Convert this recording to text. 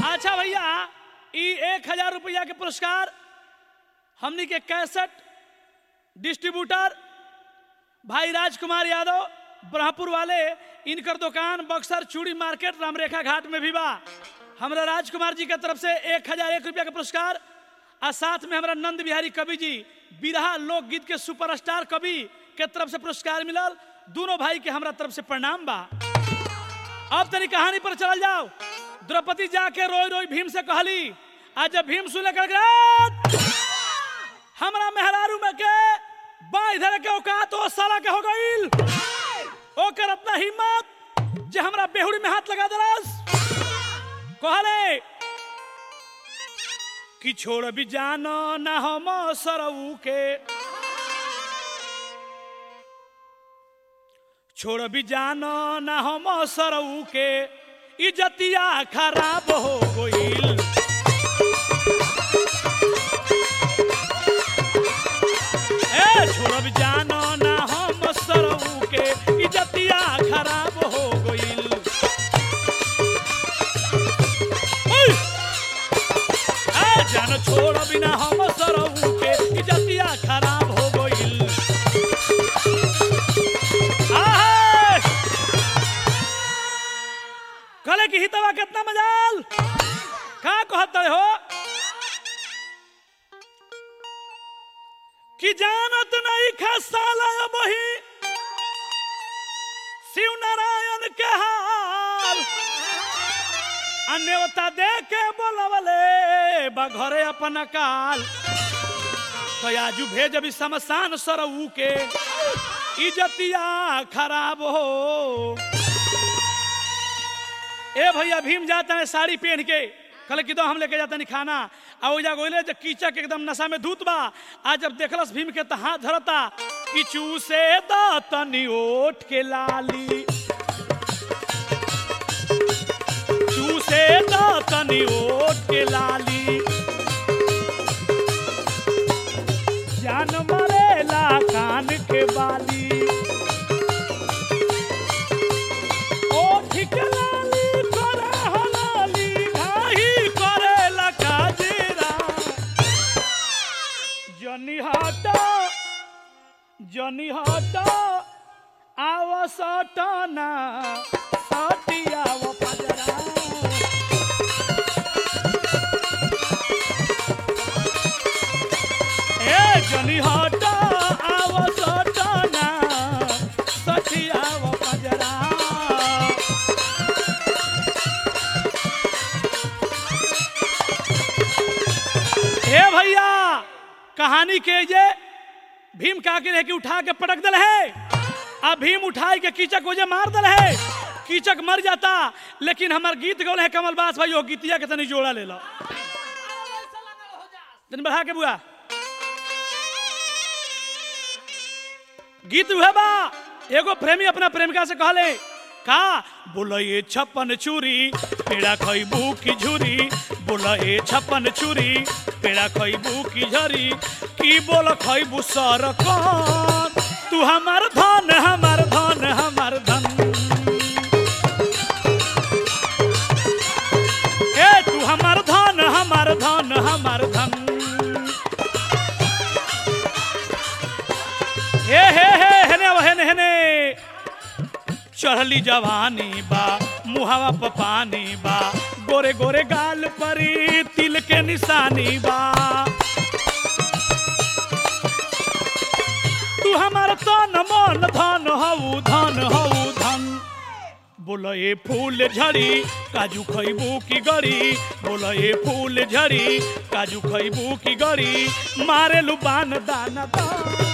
अच्छा भैया ई एक हजार रुपया के पुरस्कार हमनी के कैसेट डिस्ट्रीब्यूटर भाई राजकुमार यादव ब्रह्मपुर वाले इनकर दुकान बक्सर चूड़ी मार्केट रामरेखा घाट में भी बा हमरा राजकुमार जी के तरफ से एक हजार एक रुपया के पुरस्कार आ साथ में हमरा नंद बिहारी कवि जी बिरहा लोकगीत के सुपरस्टार कवि के तरफ से पुरस्कार मिलल दोनों भाई के हमरा तरफ से प्रणाम बा अब तनी कहानी पर चल जाओ द्रौपदी जाके रोई रोई भीम से कहली आज जब भीम सुने कर हमरा मेहरारू में के बा इधर के औकात ओ साला के हो गईल ओकर अपना हिम्मत जे हमरा बेहुड़ी में हाथ लगा दरस कहले कि छोड़ भी जानो ना हम सरऊ के छोड़ भी जानो ना हम सरऊ के इजतिया खराब हो गईल ए छोड़ भी जानो ना हम सरऊ के इजतिया खराब हो गईल ओय! ए जान छोड़ बिना हम सरऊ के इजतिया खराब हो गईल आहे! कहले कि हितवा कितना मजाल का कहते हो कि जानत नहीं खसाला वही शिव नारायण के हाल अन्यवता दे के बोलवले बघरे अपन काल तो आजू भेज अभी शमशान सरऊ के इजतिया खराब हो ए भैया भीम जाता है साड़ी पहन के कल कि दो हम लेके जाता नहीं खाना आ ओजा गोइले जे कीचक एकदम नशा में धूत बा आज जब देखलस भीम के त हाथ धरता कि चूसे द तनी ओठ के लाली चूसे द तनी ओठ के लाली जान मरेला कान के बाली ओठ के लाली करे हलाली घाही करेला काजरा जनी हटा जनी हटा आव सटना सटियाव पजरा ए जनी हटा आव सटना सटियाव पजरा हे भैया कहानी के जे भीम का के रहे कि उठा के पटक दल है अब भीम उठाई के कीचक को जे मार दल है कीचक मर जाता लेकिन हमार गीत गौल है कमल बास भाई वो गीतिया के तनी जोड़ा ले लो तनी बढ़ा के बुआ गीत हुए बा एगो प्रेमी अपना प्रेमिका से कहले का बोलो ये छप्पन चूरी पेड़ा खइबू की झुरी बोलो ये छप्पन चूरी पेड़ा खइबू की झरी की बोलो खइबू सर कौन तू हमार धन हमार धन हमार धन ए तू हमार धन हमार धन हमार धन हे हे हे हेने अब हेने हेने चढ़ली जवानी बा मुहावा प पानी बा गोरे गोरे गाल परी तिल के निशानी बा तू हमार तन मन धन हऊ धन हऊ धन बोलो ये फूल झड़ी काजू खइबू की गड़ी बोलो ये फूल झड़ी काजू खइबू की गड़ी मारे लुबान दाना दान